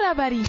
kurabari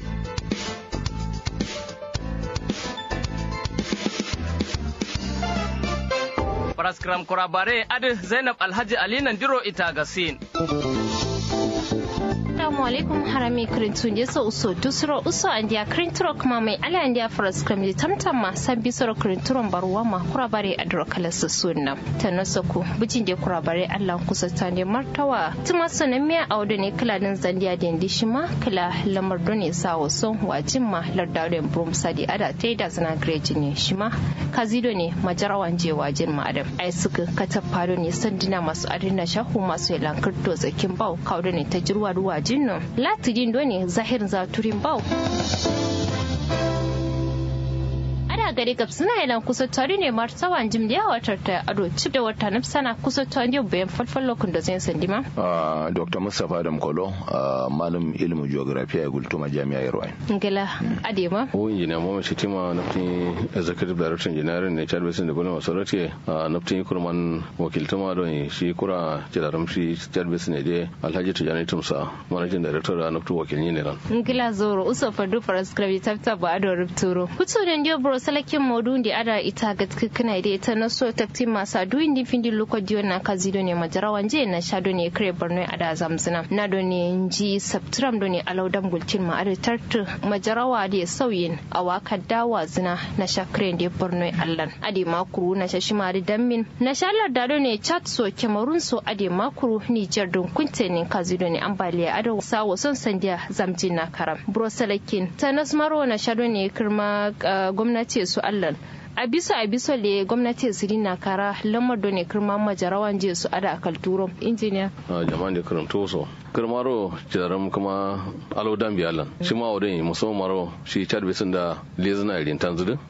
Paraskram kurabare adi Zainab Alhaji Ali Nandiro ita gasin. Assalamu alaikum harami kirintun je so uso dusro uso andia kirinturo kuma mai ala andia faras kram tamtam ma sabbi soro kirinturon baruwa ma kurabare adro kala sunna tanoso ku bujin de kurabare Allah kusa tande martawa tuma sanan miya audo ne kala din zandiya da indi shima kala lamar done sawo son wajin ma lardaren brum sadi ada tai da zana greji ne shima kazido ne majarawan je wajin ma adam ai suka katafado ne sandina masu adina shahu masu yalankar to zakin bau kaudo ne ta jirwa ruwa jinno latidin doni zahir zaturin bau ana gari gab suna yana kusa tare ne martawan jim da watar ta ado cip da wata nafsana kusa tare ne bayan falfal lokun da zai sandima dr mustapha adam kolo malam ilimin geography a gultuma jami'a yarwai ngila adema o injiniya mama shitima naftin executive director engineering ne chad basin development authority naftin kurman wakiltuma don shi kura jidaram shi chad basin ne dai alhaji tijani tumsa managing director a naftin wakilni ne ran ngila zoro uso fadu parascribe tafta ba ado rupturo kutu da ndio bro salakin modu da ada ita ga kana da ita na so takti masa duin din findi loko diyo na kazido ne majarawan je na shado ne kare borno ada zamzina na do ne ji saptram do ne alaudam gulcin ma ada tartu majarawa da sauyin a waka dawa zina na shakre da borno allan ade makuru na shashi mari dammin na shalar da do ne chat so kemarun so ade makuru niger don kunte ne kazido ne ambaliya ada sawo son sandiya zamjin na karam bro salakin tanas maro na shado ne kirma gwamnati su allan a bisa a bisa le gwamnati su na kara lamar da ne kirma majarawan je su ada akal turo injiniya jama'an da karanto so kirmaro jaram kuma alo dambi allan shi ma wadin musamman maro shi chad bisin da lezina irin tanzudu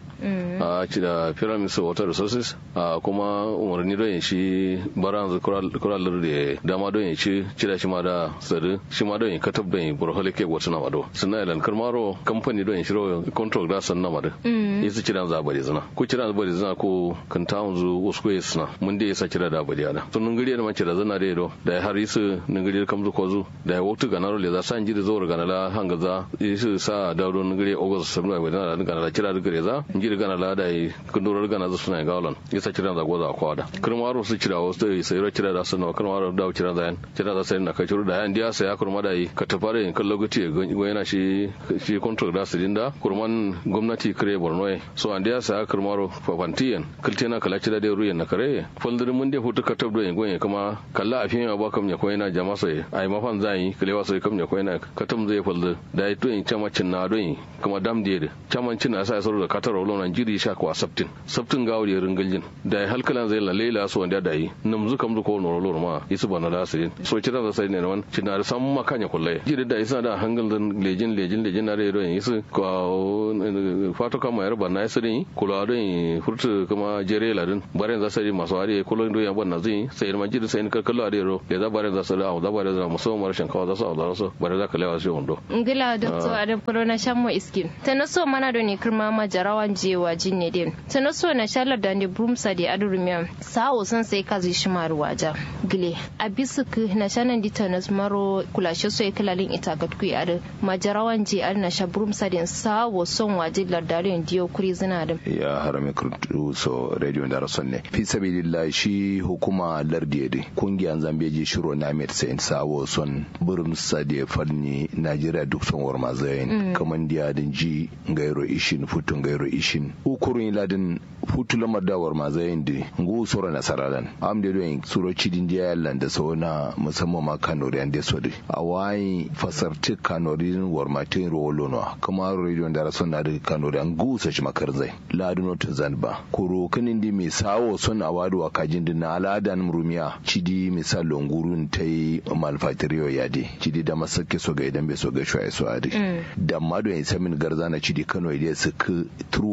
a ci da pyramid of water resources a kuma umarni don shi baran kuralar da dama don ci cida shi ma da sadu shi ma don katab don burhole ke wata na mado suna ilan karmaro kamfani don shiro control da san na mado yasu cida za bari zina ko cida bari zina ko kan tawun zu wasu ko yasuna mun da yasa cida da bari ana sun nungiri da mace da zana da yado da har yisu nungiri kam zu ko zu da ya waktu ganaro le za san jiri zo ganala hanga za yisu sa da don nungiri ogos sabna bai da ganala cida da gare za jiri gana lada yi kundurar gana zu suna gawlan ya sa kiran zago za kwada kirmaro su cira wasu da sai ro cira da sun kirmaro da cira da yan cira da sai na kai ciro da yan dia sai ya kurma da yi ka tafare in kallo guti go yana shi shi contract da su dinda kurman gwamnati kare borno so an dia sai ya kirmaro fafantiyan kiltena kala cira da ruyan na kare foldir mun da hutu ka tabdo yin goyen kuma kalla a fiye ba kam ya ko yana jama sai ai mafan zai kalewa sai kam ya ko yana katam zai foldir da ya to in camacin na don kuma dam da camancin na sai sauro da katar nan jiri sha kwa sabtin sabtin ga wuri ringaljin da halkalan zai la lela so wanda da yi nam zu kam zu ko no lor ma isu bana da sirin so kira da sai ne man cina da sam ma kanya kullai jiri da isa da hangal dan lejin lejin lejin na redo yin isu ko fato kama yar bana isirin kula da yin furtu kuma jere ladin bare za sai masu ari kulo ndo ya bana zai sai ma jiri sai ka kallo ari ro le za bare za sai da za bare za musamman marshen kawa za su da su bare za ka lewa sai wando ngila doctor adam corona shammo iskin tanaso mana do ne kirma ma jarawan jewa jinne din tana so na shalar da ne brumsa da adurumiya sawo san sai ka zai shi maru waja gile a bisu ku na shanan di tanas maro kulashe so kalalin ita ga ku ya majarawan je ar na sha brumsa din sawo son waje lardarin diyo kuri zina din ya harame kurtu so radio da rason ne fi sabilillah shi hukuma lardiye din kungiyan zambeji shiro na met sai sawo son brumsa da fanni najeriya duk son warma zayin kaman diya din ji gairo ishin futun gairo ishin ukurun ladin futu lamar dawar ma zayin di ngu sura nasaralan am de doing suro cidin dia yallan da sauna musamman ma kanori an de sodi awai fasarti kanori war ma tin rolo no kuma radio da rason na da kanori an gu sa shi makar zai ladino to zanba kuro kanin di mai sawo son awadu a kajin din na aladan rumiya cidi misal longurun tai malfatiriyo yadi cidi da masake so ga idan bai so ga shwaye so adi da mado yin samin garza na cidi kano idan su turu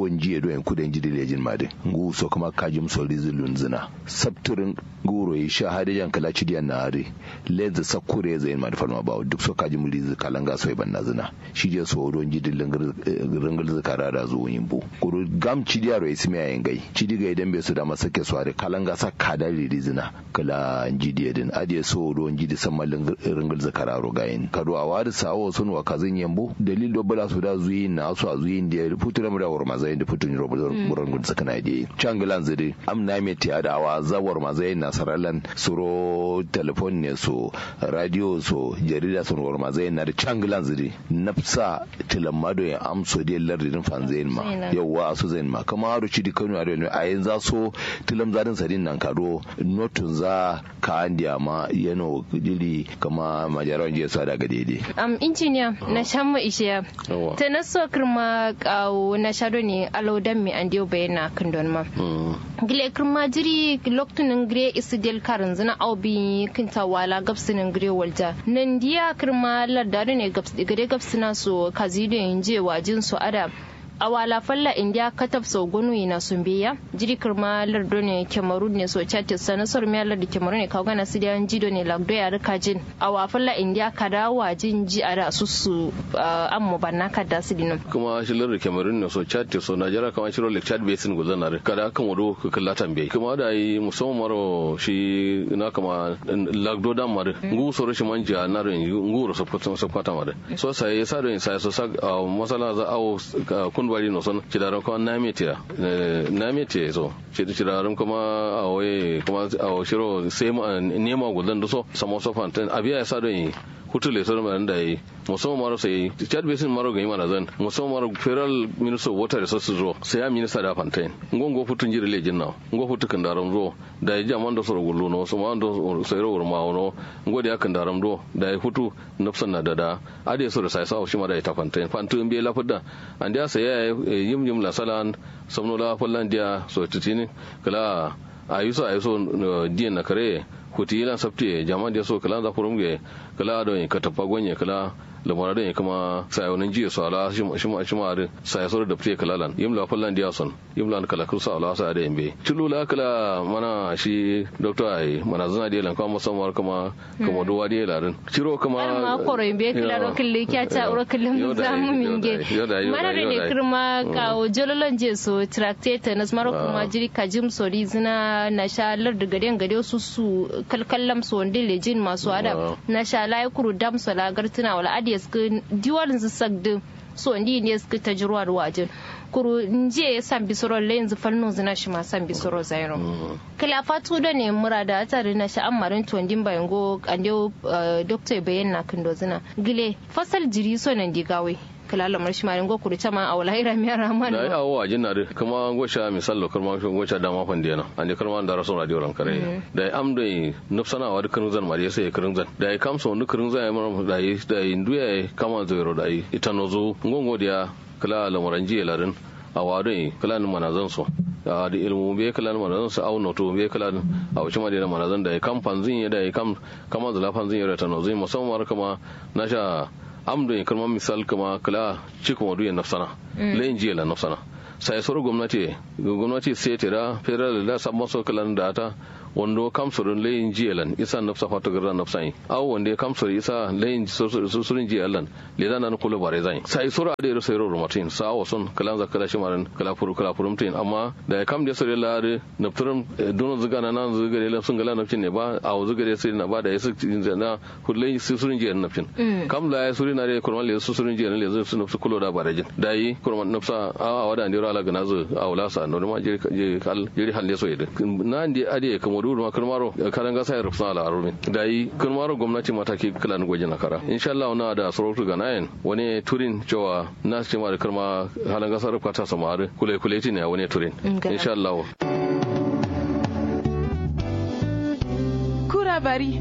awon jiya do en kuden jidi lejin made ngu so kuma kajim so rizulun zina sabturin guro yi sha hade jan kala cidiyan na hare lenza sakure zai ma da farma bawo duk so kajim rizu kalanga so ban na zina shi je so don jidi ringal zakara da zuwa yimbo kuru gam cidiya ro ismi ayin gai cidi ga idan bai su da masake so hare kalanga sa kada rizina kala jidi din adiye so don jidi san malin ringal zakara ro gayin kado a wadi sawo sun wa kazin yambo dalil do bala su da zuyi na su a zuyi da futura mu da war mazai da futun ro buran gun sakana di changalan zidi am na me tiya da awa zawar mazai na saralan suro telefon ne so radio so jarida sun war mazai na da changalan zidi nafsa tilamado ya amso da lardin fanzain ma yawa su zain ma kama haru ci di kanu a yanzu za so tilam zadin sadin nan kado notun za ka andiya ma yano dili kama majaran jiya sa daga daidai. am injiniya na shan mu ishe ta na so kirma kawo na shado ne alaudan mi an diyo bayana kan don ma gile kirma jiri loktunin gire isi del karin zina aubi kinta wala gabsinin gire walja nan diya kirma lardari ne gare gabsina so kazido yin je wajin su ada a wala falla india katab sau gonu na sun biya jiri kirma lardo ne kemaru ne so chatis sana sor mi lardo kemaru ne kawgana su da jido ne lagdo ya rika jin a wa falla india kada wajin ji a da su su an mu banna kada su dinu kuma shi lardo kemaru ne so chatis so najera kama shiro lake chad basin guzan na kada kan wado ka kalla tambaye kuma da yi musamman maro shi na kama lagdo dan mare ngu so rashin manja na rin ngu ro so kwata mare so sai sa rin sai so sa masala za awo kun bari no son cidaran kuma na metiya na metiya so cidaran kuma a waye kuma a shiro sai nema gudan da so samo so fantan abiya ya sa don hutu le sor man da yi musamman maro sai chad basin maro ga mana zan musamman maro federal minister of water resources ro sai ya minister da fantain ngongo futun jire le jinna ngo futu kan daram ro da ya jaman da soro gullu no so man do sai ro ma no ngo da kan daram ro da ya futu nafsan na dada ade so da sai sa shi ma da ta fantain fantu bi la fudda an da sai ya yim yim la salan samno la fallan dia so titini kala ayuso ayuso diyan na kare kuti yana sabte jama'a da so kala za furum ge kala don ka tafa gonye kala lamara da kuma sayonin jiya su ala shi ma shi ma sai so da fiye kalalan yimla fallan dia son yimla kala kusa ala sa da yambe tulula kala mana shi doctor ai mana zana da lan kuma musamman kuma kuma duwa da larin ciro kuma ma koro yambe kala ro kille kya ta ro kille mu zamu minge mana da ne kirma ka jololon je so tractate nas maro kuma jiri kajim sori zina na sha lar da gade gade su su kalkallam so wanda lejin masu ada na sha lai kuru dam so la gartuna wala adi suka diwalin su sagdi so ndi ne suka ta jirwa da wajen kuru nje san bisoro le yanzu falno zina shi ma san bisoro zairo kala fatu da ne murada tare na sha amarin tondin bayan go ande doctor bayan na kindo zina gile fasal jiri so nan digawe kala lamar shi marin go kuri chama a wallahi ramiya rahman da ya awo ajin na kuma gosha misal lo kuma gosha dama fande na ande karma da rasul radio ran kare da am da nufsana wa dukkan zan mariya sai kirin zan da ya kamsa wani kirin zan ya mara da yi da yi nduya kama zero da yi ita nozo ngongo da kala lamaran jiya larin a wadon kala ni manazan so da ilmu be kala ni manazan su au noto be kala a wuce ma da manazan da ya kam fanzin ya da ya kam kama zula fanzin ya ta nozo musamman kama na sha amdo ya kalmar misal kama kala cikin wadu ya nafsana layin jiya la nafsana sai soro gwamnati gwamnati sai tira federal da sabon so kalan da ta wando kamsurin layin jiyalan isa nafsa fata garra nafsai aw wanda ya kamsur isa layin susurin jiyalan le da nan kula bare zai sai sura da yaro sai roro matin sa wa son kalan zakala shi maran kala furu kala furu mutin amma da ya kam da sore lare nafturum don zuga na nan zuga da sun gala nafcin ne ba a zuga da sai na ba da yasu na kullai susurin jiyalan nafcin kam la ya suri na da kurman le susurin jiyalan le su nafsu kulo da bare jin dai kurman nafsa a wada ndiro ala gana zu a wala sa no ma je kal jiri halle so yede na ndi ade kamo dudu ma kirmaro kalan gasa ya rufsa ala arumi da yi kirmaro gwamnati mataki kala ni gwajin nakara insha Allah na da sarautu ga nayin wani turin cewa na ce ma da kirma halan gasa rufka ta samari kule kule ne wani turin insha Allah kura bari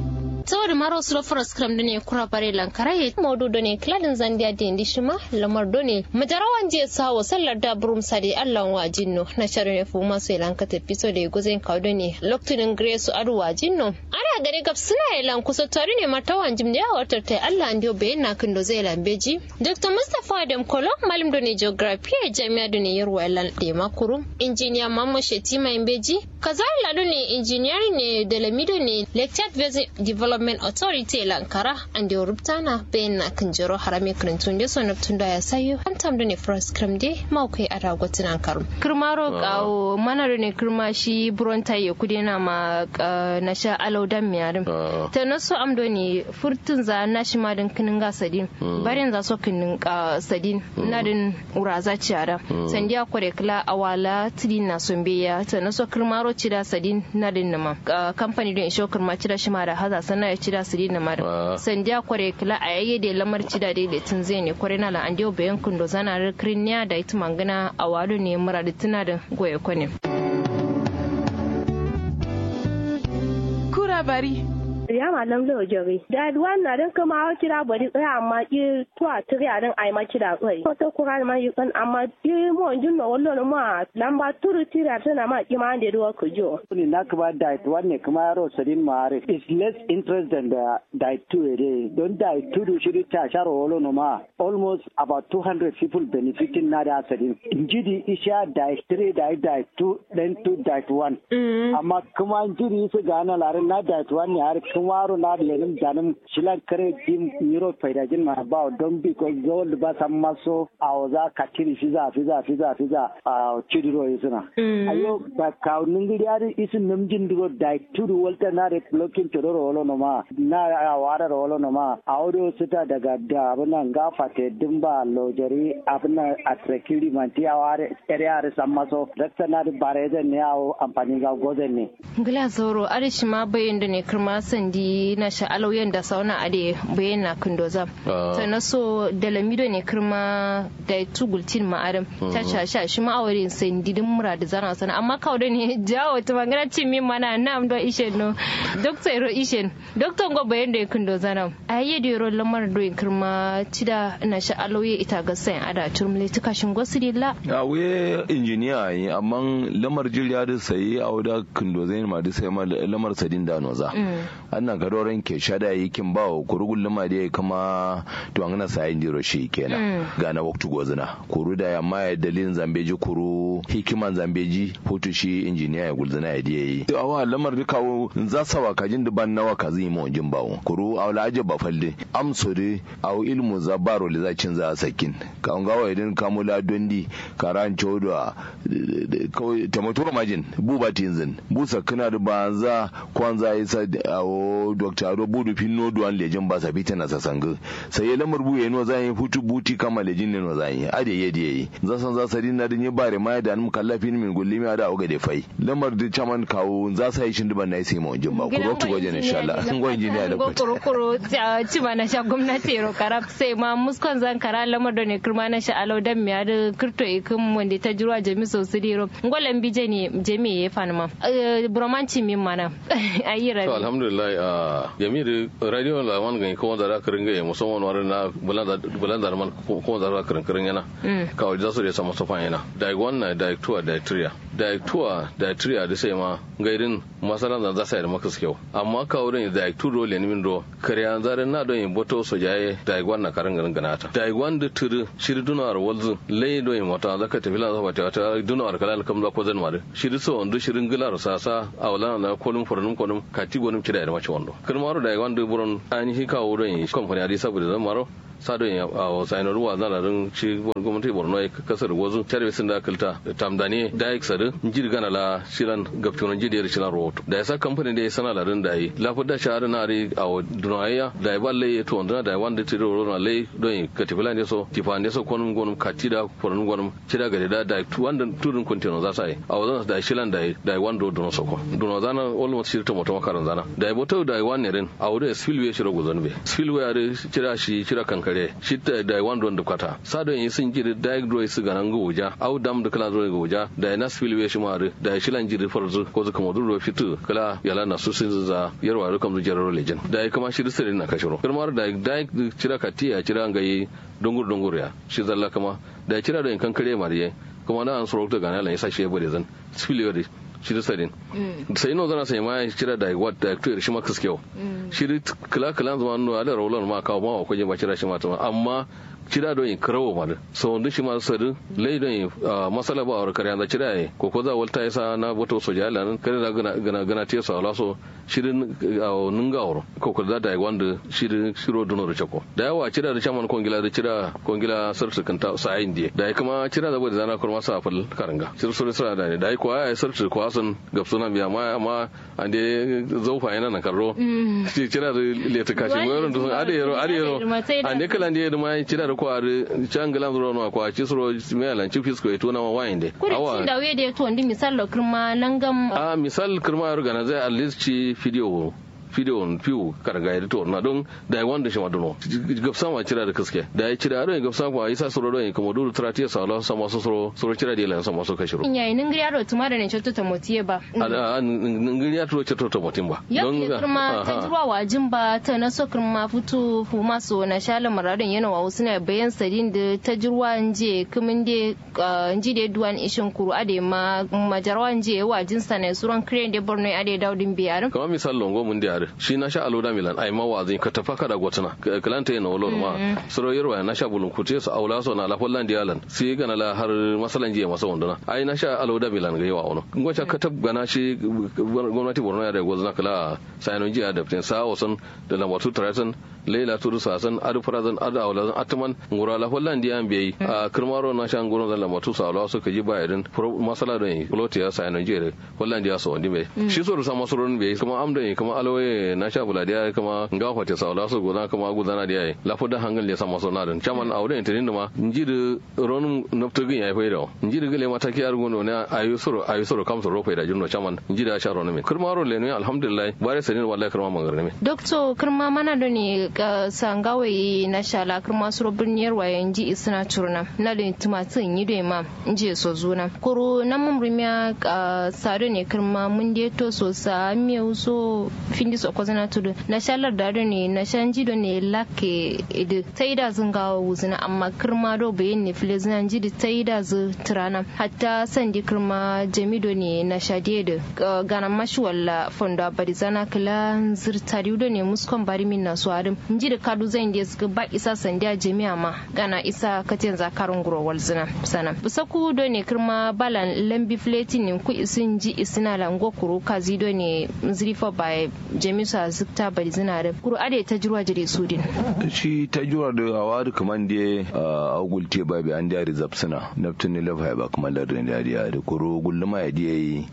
saboda maro su lofar skram da ne kura bare lankara ya modu da ne kladin zandiya da indi shima lamar do ne majarawan je sawo sallar da burum sade allan wa jinno na sharon ya fuma su lanka tafi so da ya guzin kaudo ne loktunin grace adu wa jinno ana gare gab suna ilan kusa tare ne martawan jim da ya watar ta allah an dio bayan na kindo zai lambeji dr mustapha adam kolo malim do ne geography a jami'a da ne yarwa ilan da makuru injiniya mamman shetima imbeji kazari lado ne injiniyari ne da lamido ne lecture Valley Development Authority Lankara and the Ruptana bayan na kan jiro harami karantun da sonar tun da ya sayo an tamda ne first kram de maukai a ragotin ankaru. Kirmaro kawo mana ne kirma shi buronta ya kudi na ma na sha alaudan miyarin. Ta naso amdo ne furtun za na shi ma din kinin ga sadin. Barin za so kinin sadin na din uraza ciyara. Sandiya kware kila awala tidin na sombeya ta naso kirmaro cida sadin na din nama. Kamfani don isho kirma cida shi ma da haza sana ya cida su dina mara sandiya kware kila a yayye da lamar cida da da tun zai ne kware na la'an dio bayan kundo zana rikirin ya da ita mangana a wado ne mura da tuna da goye kwane. Kura bari. ya malam lo jori da wannan din kuma wa kira bari tsaya amma ki tuwa tiri din ai ma kira tsai ko to kura ma yi kan amma ki mo jin no wallo ma lamba turu tira tana ma ki ma da ruwa ku jo ni na kuma diet wanne kuma yaro sadin mare is less interest than the diet two ere don diet two do shiri ta sharo wallo no ma almost about 200 people benefiting na da sadin injidi isha diet three diet diet two then two diet one amma kuma injidi su gana larin na diet one ne har waro na lenin janin shilan kare jim miro faidajin ma ba don bi ko gol ba san maso a za ka tiri fiza fiza fiza fiza a chidiro isuna ayo ba ka ningiri ari isin namjin digo dai turu walta na re blocking tororo wolo no ma na a wara wolo no ma audio sita daga da abunan gafate dimba lojari abunan atrekiri manti a ware ere are san maso dakta na bare ne yawo amfani ga gozen ne gila zoro arishi ma bayin da ne kirma sandi na sha'alau yanda sauna ade bayan na kundoza ta na so da lamido ne kirma da tugultin ma'adam ta shasha shi ma'awarin sandi din mura da zana sana amma kawo da ne jawo ta magana cin min mana na amdo ishen no dokta iro ishen dokta ngo bayan da ya kundoza na a yi da yaro lamar do kirma cida na sha'alau ya ita ga sayan ada turmule ta kashin gwasu dilla a we injiniya yi amma lamar jirya da sayi a wada kundoza ma da sai lamar sadin da noza annan gadoren ke shada yi kin ba wa kurugun lima da ya kama to an na sayin jiro shi kenan ga na waktu gozina kuru da ya ma dalilin zambeji kuru hikiman zambeji hutu shi injiniya ya gulzina ya diye yi to awa lamar da kawo za sa wa kajin da ban nawa ka zai mu jin bawo kuru awla aje ba falle amso de aw ilmu za baro le za cin za sakin ka an gawa idan kamula dondi karan chodo kawai tamaturo majin buba tinzin busa kana da banza kwanza isa awo dr ado budu finno duwan lejin ba sa fita na sasanga sai ya lamar buye no zan yi hutu buti kama lejin ne no zan yi ade yedi yi za san za sa din na din bare ma da mu kallafin min gulli mi ada oga de fai lamar da chaman kawo za sa yi shin duban na sai mu jin ba ku rotu goje ne insha Allah sun go injiniya da ku kuro kuro ci ma na sha gwamnati ro karab sai ma muskon zan kara lamar da ne kirma na sha alau dan miya da kirto ikin wanda ta jirwa jami so su diro ngolan bije ne jami ya fanma bromanci min mana ayi rabi alhamdulillah jami'ar radio la wan ga ko da karin ga musamman war na bulan da man ko da karin karin yana ka wajen su da sama sofa yana da wannan da tuwa da triya da tuwa da triya da sai ma gairin masalan da za sai da maka kyau amma ka wurin da tu dole ne min do kariya zarin na don yin boto so jaye da wannan karin garin ganata da wanda turu shiri dunar walzu lai do yin mata zaka tafi lan zaba ta dunar kalal kam za ko zan mare shiri so wanda shirin gilar sasa a wala na kolum fornum kolum kati gonum kida da mace wando kirmaro da wanda buron ainihi kawo don yi kamfani adi saboda zan maro sado ya a saino ruwa zana rin ci gwamnati borno ya kasar wazu tare sun da kalta tamdani da ya sadu jiri gana la shiran gaftunan jiri da shiran rahoto da ya sa kamfani da ya sana larin da yi lafi da shahara na ri a dunayya da ya balle ya to wanda da ya wanda tiri roro na lai don yi ka tifila ne so tifa ne so kwanum gwanum kati da kwanum gwanum kida gari da da wanda turin kuntino za sa yi a wazan da ya shilan da ya da ya wanda dono soko dono zana almost shirta moto makaran zana da ya boto da ya wani rin a wurin spillway shiro guzon be spillway ya shira shi shira kankare gare shi da da wanda wanda kwata sa don yi sun jiri da dro su ga nan goja au dam da kala zo goja da na spillway shi mare da shi lan jiri farzu ko zuka modu ro fitu kala yala na su sun za yarwa ro kam jero legend da kuma shi sirri na kashiro kirmar da da cira katiya cira ngai dungur dungur ya shi zalla kama da cira da kan kare mariye kuma na an sorokta ga nan yasa shi ya bude zan spillway shi da sadin sai no zana sai ma cira da wat da to shi ma kaskewa shi kala kala zama no ala rawlan ma kawo ma ko je ba cira shi ma amma cira don yin karawo ma da so wanda shi ma sadu lai don yin masala ba a kare yanzu cira yi ko ko za walta yasa na boto soja ala nan kare da gana gana gana te so ala so shirin nunga wuro ko ko da da wanda shirin shiro dono da chako da yawa cira da chaman kongila da cira kongila sarsu kanta sa ayin die da kuma cira da bude zana kurma sa fal karanga shir sura sura da ne da ko ai sarsu ko asun gapsuna biya ma amma ande zaufa yana na karro cira da leta kashi mo yoron to ade yero ade yero ande kala ande da ma cira da kwari can galan zuro no kwa ci suro me alan ci fisko e tona wa winde awa da we de to ndi misal lo kirma nangam a misal kirma yar gana zai at least ci video video fiu karga ya to na don da ya wanda shi ma dono gafsa ma cira da kaske da ya cira don gafsa ma isa suro don kuma duru tratiya sa Allah sama so suro suro cira da lan sama so kashiro in yayi nin gariya to ma da ne chotto ta motiye ba a nin gariya to chotto ta motin ba don ga kirma ta jirwa wajin ba ta na so kirma futu fu maso na shala maradin yana wa wasu na bayan sadin da ta jirwa nje kumin de nji de duwan ishin kuru ade ma majarwa nje wajin sa ne suran crane de borno ade daudin biyar kamar misal longo mun da shi na sha aloda milan ai mawazin ka tafa ka da gotuna kalanta yana wolo ma suro yarwa na sha bulun kute su aula so na la holland yalan sai ga na la har masalan jiya masa wanduna ai na sha aloda milan ga yawa wono ngocha ka tab gana shi gwamnati borno ya da gozna kala sayanon jiya da fitin sa wasan da lambatu tarasan leila turu sasan adu farazan adu aula zan atman ngura la holland ya biyi a kirmaro na sha ngoro zan lambatu sa aula so ka ji bayarin masala don plot ya sayanon jiya holland ya so wandi mai shi so rusa masurun bai kuma amdan kuma alwaye na sha bula dia kama nga fate sa la so gona kama gudana dia la foda hangal le sama so na dan chaman awde tin ma njiri ron noptogin ya faida njiri gele mata ki ar gono ne ayu soro ayu soro kam soro faida junno chaman njiri a sharo ne kurma ro le ne alhamdulillah bare sanin wallahi kurma mangar ne doctor kurma mana do ne sangawe na shala kurma soro birniyar waye nji isna turna na da tumatin yi do ma nji so zuna kuro na mun rumiya sado ne kurma mun de to so sa mi so findi so kozana tudu na shalar da ne na shanji do ne lake da taida zunga wuzina amma kirma do bayin ne fili zina ji da taida zu tirana hatta sandi kirma jamido ne na shade da gana mashi walla fonda bari zana kila zirtari do ne muskon bari min na su adam ji da kadu zan da suka ba isa sandiya jami'a ma gana isa katin zakarun gurowar zina sana busaku do ne kirma balan lambi fletin ne ku isin ji isina lango kuru kazi do ne zrifa by jami'a zikta bari zina da kuru ade ta jirwa jire sudin shi ta jirwa da hawa da kaman da a gulte ba bi an da rizab suna naftin ne lafa ba kuma lardin da ya da kuru gulluma ya diya yi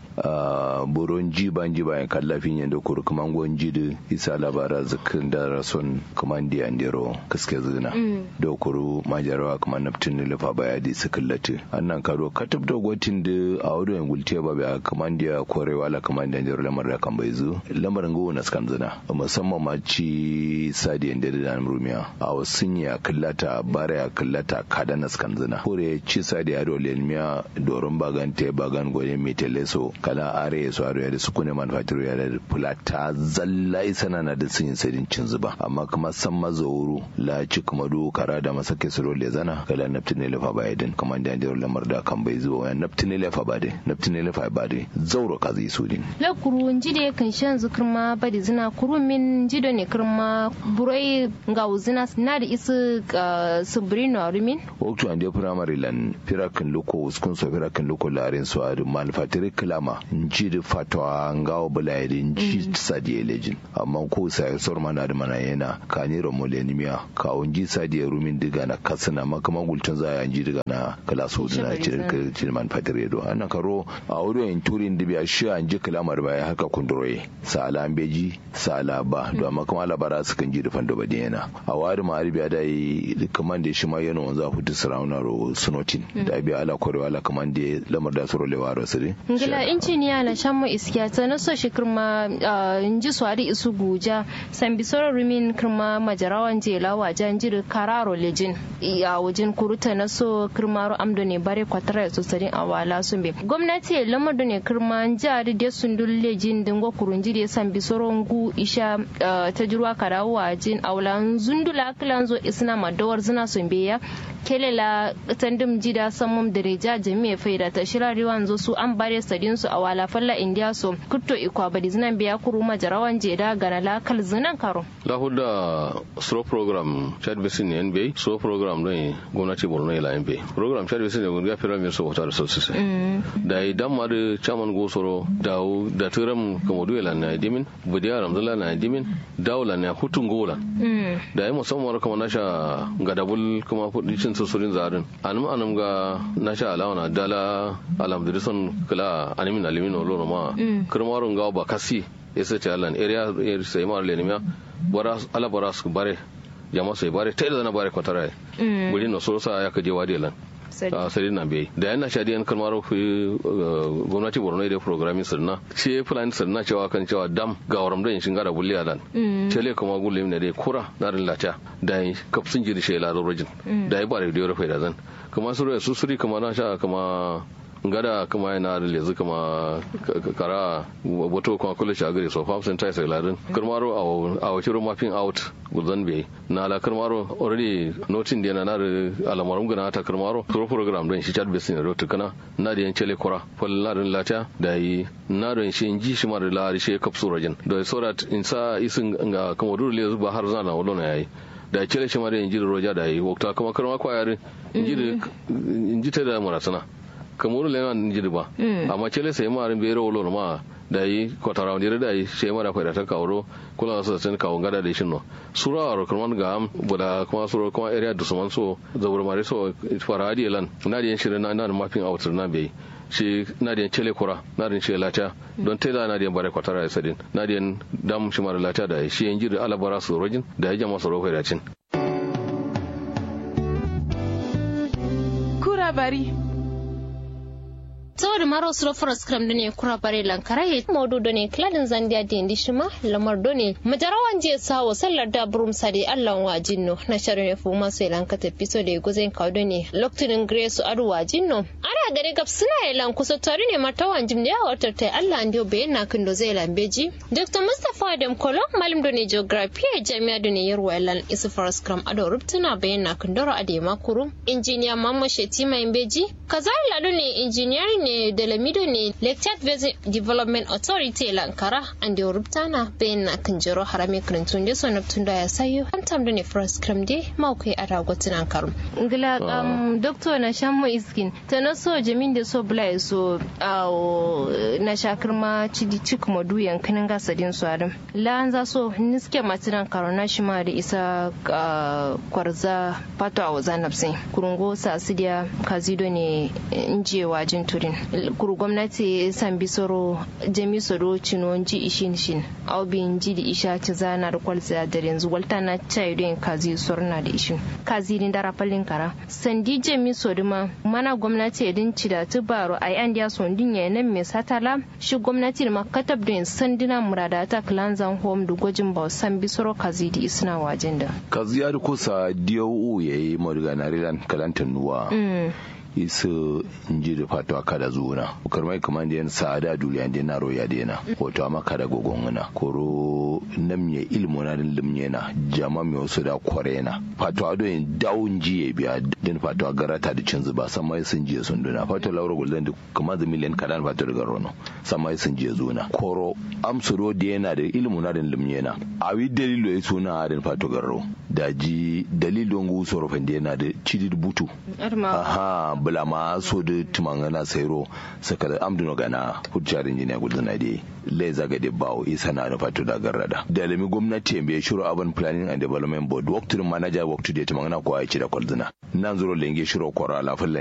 a boron ji ban ji bayan kallafin yadda kuru kaman gwan ji da isa labara zikin da rason kaman da yan dero kaske zina da kuru majarawa kaman naftin ne lafa ba ya di su kallati annan karo katab da gwatin da a wadda yan gulte ba bi kaman da korewa la kaman da yan dero lamar da kan bai zu lamarin gowa na skan zina musamman ma ci sadiyan da da rumiya a wasun ya kallata bara ya kallata kada na skan zina kore ci sadiya da lelmiya doron bagan te bagan gwanin meteleso kala are ya so da su kune manufacturer ya da fulata zalla isana na da sun sadin cin zuba amma kuma san mazauru la ci kuma do kara da masake su role zana kala naftine lefa ba yadin kuma da da lamar da kan bai zuwa wani naftine lefa ba dai naftine lefa ba dai zauro ka zai su din la kuru jide kan shan zukurma badi zina kuru min jido ne kirma burai ga uzina na da isu subrino rumin waktu an da primary lan firakin loko uskun so firakin loko larin so adu manufacturer klama nji da fatwa ngawo bulayri nji sadi elejin amma ko sai sor mana da mana yana kani romolenimia ka unji sadi rumin diga na kasana makama gultun za ya nji diga na kala so dina cikin cikin manufacturer do annan karo a wurin turin dibiya shi an ji kalamar baya haka kunduroye sala beji sala ba do amma kuma labara su kan ji da fando ba yana a wari ma arabiya da yi kaman da shi ma yana wanzu a hutu sarauna ro sunotin da biya ala korewa ala kaman da lamar da suro lewa ro sire ngila injiniya na shan mu iskiya ta na so shi kirma inji swari isu guja san bisoro rumin kirma majarawan jela wajen jiri kararo lejin a wajen kuruta na so kirmaro amdo ne bare kwatara su sadin awala sun be gwamnati lamar da ne kirma jari da sun dulle jin dingo kurunji da san bisoron gu isha ta jirwa karawo wajen awlan zundula kilan zo isna madawar zina sun be ya kelela tandim jida samum da reja jami'a faida ta shirari wanzo su an bare sadin su a wala falla indiya so kutto ikwa badi zinan biya kuru majarawan jeda gana lakal zinan karo lahuda slow program chad basin ne nba slow program don gwamnati borno ila nba program chad basin ne gunga fira min so wata resources da idan ma da chairman gosoro da da turam kamodu ila na dimin budiya ramzala na dimin dawla na hutun gola da yi musamman kamar nasha gadabul kuma fudicin susurin zarin anum anum ga nasha alawana dala alhamdulillah kala animin alimin olo ma kirmarun ga ba kasi yasa ce alan area sai ma lenimiya bara ala bara su bare jama sai bare ta da na bare kwatara guri no so sa ya kaje wadi lan a sari na bai da yana shadi yan kalmar gwamnati borno da programming sirna ce plan sirna cewa kan cewa dam ga waram da shin gara bulli alan tele kuma gulle ne dai kura na rin lata da kafsin jiri shela rojin da ya bare da yoro faida zan kuma su su suri kuma na sha kuma gada kuma yana da lezu kuma kara wato kuma kula shi a gare so fam sun tai sai ladin karmaro a wace mapping out guzan bai na la karmaro already notin da yana da alamarin gana ta karmaro pro program don shi chat basin da rotu kana na da yan chele kura fal na da lata da yi na da shi inji shi mar la shi kapsu rajin da so that in sa isin ga kuma dole lezu ba har zana wallo na yayi da chele shi mar inji da roja da yi wakta kuma karma kwayarin inji inji ta da marasana kamuru le man jidi ba amma cele sai ma rin bero lo ma da yi kotara wani da yi sai ma da faida ta kawo kula su sun kawo gada da shin no sura aro kuma ga am buda kuma sura kuma area da suman so zabur mare so fara hadi lan na da yin shirin na na mapping out na bai shi na da cele kura na da shi lata don ta da na da bare kwatara ya sadin na da dam shi mara lata da shi yin jiri alabara su rojin da ya jama su rofa da cin kura bari saboda maro su rofar skram da ne kura bare lankara ya maudu da ne kladin zandiya da indi shima lamar da ne majarawan je sawo sallar da burum sade allan wa jinno na sharon ya fuma sai lanka tafi so da guzen kawo da ne lokacin grace adu wa jinno ana gare gab suna ya lan kusa tare ne martawan jim da ya watar ta allah an dio bayan na kin da zai lambeji dr mustapha adam kolo malim da ne geography a jami'a da ne yarwa lan isu far skram ado rubtuna bayan na kin daro a da makuru injiniya mamman shetima imbeji kazari lado ne injiniyarin ne da lamido ne lecture based development authority lankara and da rubtana bayan na kan jiro harame kirintun da sonar tun da ya sayo an tam da ne first cram de maukai a ragotin an karu ngila um doctor na shamu iskin ta na so jamin da so bula so na shakar ma cidi cik madu yankanin gasadin su adam la za so niske matinan karo na shi ma da isa kwarza pato a wazanapsin kurungo sa asidiya kazido ne inje wajin turin kuru gwamnati san bisoro jami soro cino ji ishin shin au bin ji da isha ci zana da kwalza da yanzu walta na chai don kazi sorna da ishin kazi din dara fallin kara sandi jami soro ma mana gwamnati idin ci da tubaro ai an dia son din ya nan me satala shi gwamnati ma katab don sandina murada ta klanzan home da gwajin ba san bisoro kazi di isna wajen da kazi ya kusa DOU yayi morgana rilan kalantan nuwa isu inji da fatuwa kada zuwa karmai kamar da yan sa'ada duniya da na roya da yana wato amma kada gogon wana koro nam ya ilmu na din limye na jama mai wasu da kware na fatuwa do yin dawun ji ya biya din fatuwa garata da cin zuba san mai sun je sun duna fatuwa laura gulden da kamar da miliyan kadan fatuwa daga rono san mai sun je zuna koro amsuro da yana da ilmu na din limye na awi dalilo ya suna din fatuwa garro da ji dalilon gusoro fende yana da cidid butu aha bula ma so da tumangana sairo saka da amduno gana hujjar injiniya gulduna de le zaga de bawo isa na da fatu da garrada da lami gwamnati bai shiro urban planning and development board waktu manager waktu da tumangana ko ai ci da kwalzuna nan zuro lenge shiro kwara la